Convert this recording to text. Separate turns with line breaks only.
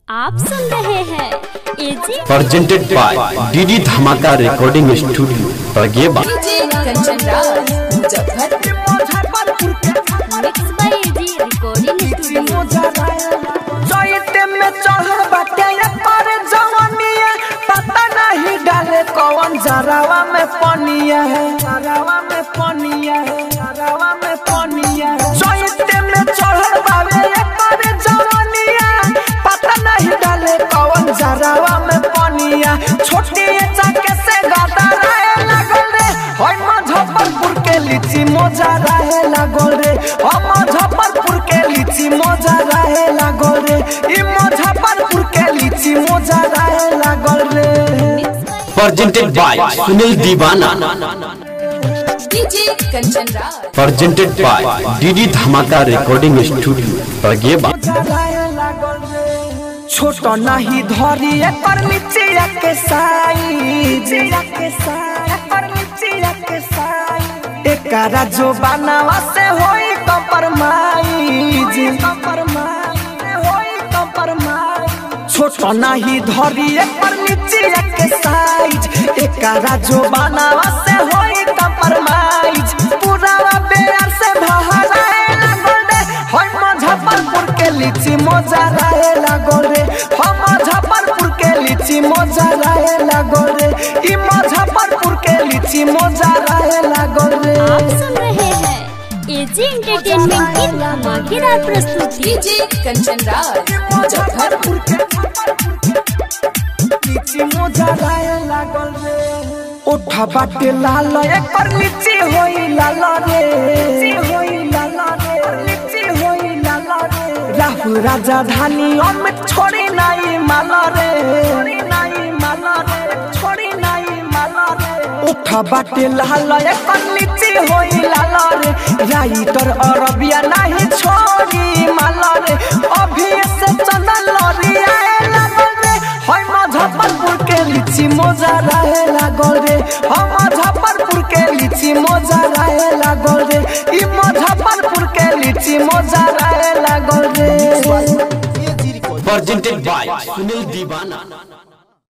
आप सुन रहे हैं AG
presented by DD Dhamaka Recording Studio, Prageba.
Kanchan Raj mix by AG recording studio
चैते में चढ़ल बाटे ये पर जवानिया पता नहीं डाले कौन जरावा में पनिया है जरावा में पनिया है जरावा में पनिया है चैते में चढ़ल बावे ये पर जवानिया पता नहीं डाले कौन जरावा में पनिया छोटी चाके से गाता रहे लागल रे होय मुजफ्फरपुर के लीची मोजा रहे लागल रे हो मुजफ्फरपुर के लीची मोजा रहे लागल रे ई मुजफ्फरपुर के लीची मोजा रहे लागल रे
Presented by Sunil Divana.
DJ Kanchan Raj
Presented by DD Dhamaka Recording Studio, Prageba.
छोट नहीं धरी एकर नीचे के साइज के एकर नीचे के साइज एकरा जो बनावा से होई कंप्रोमाइज कंप्रोमाइज होई कंप्रोमाइज छोट नहीं धरी एकर नीचे के साइज एकरा जो बनावा से होई कंप्रोमाइज पूरा बेर से भहराए लागल रे होय मुजफ्फरपुर के लीची मोजा रहे लागल रे हो मुजफ्फरपुर के लीची मोजा रहे लागल रे ई मुजफ्फरपुर के लीची मोजा रहे लागल रे
आप सुन रहे हैं एजी एंटरटेनमेंट की धमाकेदार प्रस्तुति डीजे कंचन राज
मुजफ्फरपुर के लीची मोजा रहे लागल रे उठा बाटे लाल एकर लीची होई लाल रे होई लाल रे लीची होई लाल रे राहु राजा धानी अमित छोड़ी नाई माल रे छोड़ी नाई माल रे छोड़ी नाई माल रे उठा बाटे लाल एकर लीची होई लाल रे राइटर अरबिया नहीं छोड़ी माल रे अभी से चंदन लरिया लागल रे होय मुजफ्फरपुर के लीची मोजा रहे लागल रे हो मुजफ्फरपुर के लीची मोजा रहे लागल रे ई मुजफ्फरपुर के लीची मोजा रहे लागल रे
Presented by Sunil Divana.